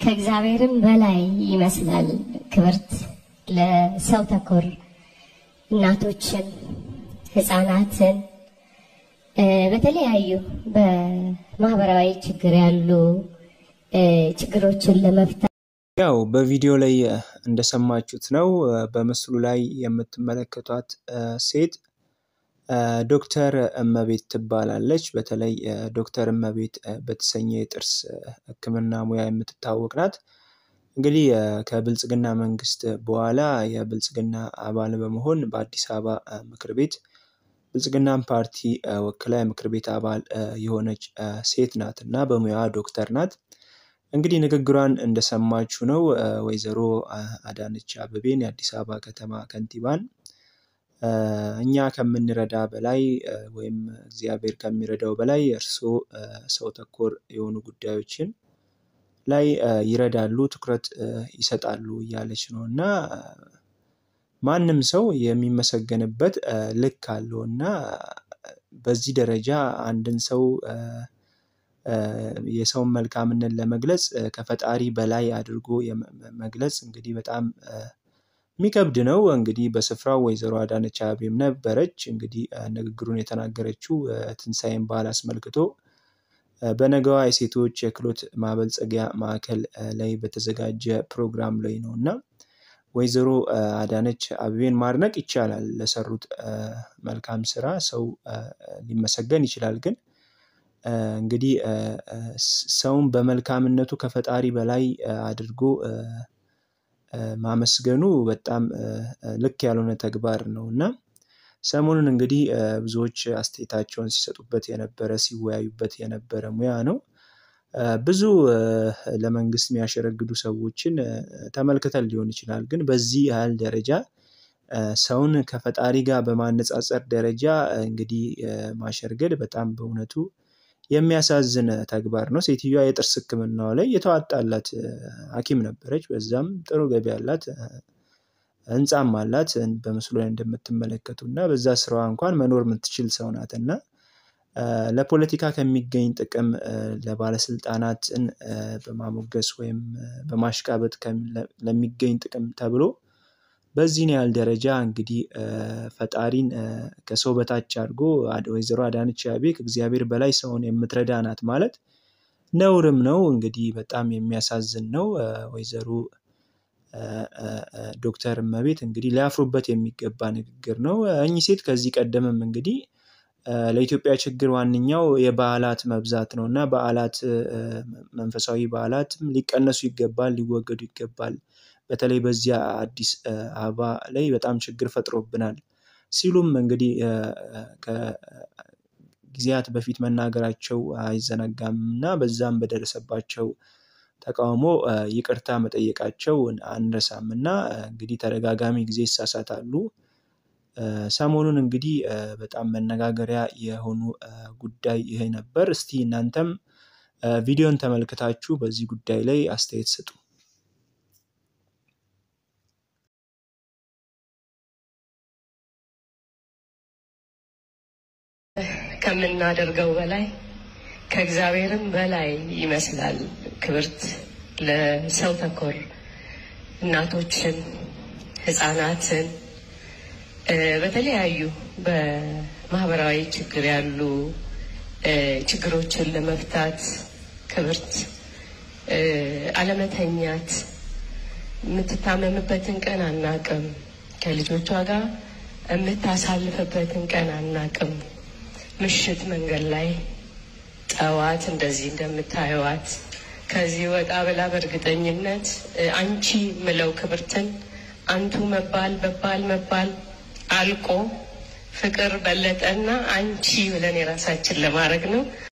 ከእግዚአብሔርም በላይ ይመስላል። ክብርት ለሰው ተኮር እናቶችን፣ ህፃናትን በተለያዩ በማህበራዊ ችግር ያሉ ችግሮችን ለመፍታት ያው በቪዲዮ ላይ እንደሰማችሁት ነው። በምስሉ ላይ የምትመለከቷት ሴት ዶክተር እመቤት ትባላለች። በተለይ ዶክተር እመቤት በተሰኘ የጥርስ ሕክምና ሙያ የምትታወቅ ናት። እንግዲህ ከብልጽግና መንግስት በኋላ የብልጽግና አባል በመሆን በአዲስ አበባ ምክር ቤት ብልጽግናን ፓርቲ ወክላ የምክር ቤት አባል የሆነች ሴት ናት እና በሙያዋ ዶክተር ናት። እንግዲህ ንግግሯን እንደሰማችሁ ነው። ወይዘሮ አዳነች አቤቤን የአዲስ አበባ ከተማ ከንቲባን እኛ ከምንረዳ በላይ ወይም እግዚአብሔር ከሚረዳው በላይ እርስዎ ሰው ተኮር የሆኑ ጉዳዮችን ላይ ይረዳሉ፣ ትኩረት ይሰጣሉ እያለች ነው እና ማንም ሰው የሚመሰገንበት ልክ አለው እና በዚህ ደረጃ አንድን ሰው የሰውን መልካምነት ለመግለጽ ከፈጣሪ በላይ አድርጎ መግለጽ እንግዲህ በጣም የሚከብድ ነው። እንግዲህ በስፍራው ወይዘሮ አዳነች አቤቤም ነበረች። እንግዲህ ንግግሩን የተናገረችው ትንሣኤን በዓል አስመልክቶ በነገዋ የሴቶች የክህሎት ማበልጸጊያ ማዕከል ላይ በተዘጋጀ ፕሮግራም ላይ ነው እና ወይዘሮ አዳነች አቤቤን ማድነቅ ይቻላል። ለሰሩት መልካም ስራ ሰው ሊመሰገን ይችላል። ግን እንግዲህ ሰውን በመልካምነቱ ከፈጣሪ በላይ አድርጎ ማመስገኑ በጣም ልክ ያልሆነ ተግባር ነው እና ሰሞኑን እንግዲህ ብዙዎች አስተያየታቸውን ሲሰጡበት የነበረ ሲወያዩበት የነበረ ሙያ ነው። ብዙ ለመንግስት የሚያሸረግዱ ሰዎችን ተመልክተን ሊሆን ይችላል። ግን በዚህ ያህል ደረጃ ሰውን ከፈጣሪ ጋር በማነጻጸር ደረጃ እንግዲህ ማሸርገድ በጣም በእውነቱ የሚያሳዝን ተግባር ነው። ሴትዮዋ የጥርስ ሕክምናዋ ላይ የተዋጣላት ሐኪም ነበረች። በዛም ጥሩ ገቢ አላት፣ ህንፃም አላት በምስሉ ላይ እንደምትመለከቱ እና በዛ ስራዋ እንኳን መኖር የምትችል ሰው ናት እና ለፖለቲካ ከሚገኝ ጥቅም ለባለስልጣናትን በማሞገስ ወይም በማሽቃበጥ ለሚገኝ ጥቅም ተብሎ በዚህን ያህል ደረጃ እንግዲህ ፈጣሪን ከሰው በታች አድርጎ ወይዘሮ አዳነች አቤቤ ከእግዚአብሔር በላይ ሰውን የምትረዳ ናት ማለት ነውርም ነው። እንግዲህ በጣም የሚያሳዝን ነው። ወይዘሮ ዶክተር እመቤት እንግዲህ ሊያፍሩበት የሚገባ ንግግር ነው። እኚህ ሴት ከዚህ ቀደምም እንግዲህ ለኢትዮጵያ ችግር ዋነኛው የበዓላት መብዛት ነው እና በዓላት መንፈሳዊ በዓላትም ሊቀነሱ ይገባል፣ ሊወገዱ ይገባል። በተለይ በዚያ አዲስ አበባ ላይ በጣም ችግር ፈጥሮብናል ሲሉም እንግዲህ ከጊዜያት በፊት መናገራቸው አይዘነጋም እና በዛም በደረሰባቸው ተቃውሞ ይቅርታ መጠየቃቸው አንረሳም እና እንግዲህ ተደጋጋሚ ጊዜ ይሳሳታሉ። ሰሞኑን እንግዲህ በጣም መነጋገሪያ የሆኑ ጉዳይ ይሄ ነበር። እስቲ እናንተም ቪዲዮን ተመልክታችሁ በዚህ ጉዳይ ላይ አስተያየት ስጡ። ከምናደርገው በላይ ከእግዚአብሔርም በላይ ይመስላል። ክብርት ለሰው ተኮር እናቶችን፣ ህፃናትን በተለያዩ በማህበራዊ ችግር ያሉ ችግሮችን ለመፍታት ክብርት አለመተኛት፣ የምትታመምበትን ቀን አናቅም፣ ከልጆቿ ጋር የምታሳልፍበትን ቀን አናቅም። ምሽት መንገድ ላይ ጠዋት እንደዚህ እንደምታየዋት ከዚህ ወጣ ብላ በእርግጠኝነት አንቺ ምለው ክብርትን አንቱ መባል በባል መባል አልቆ ፍቅር በለጠና አንቺ ብለን የራሳችን ለማድረግ ነው።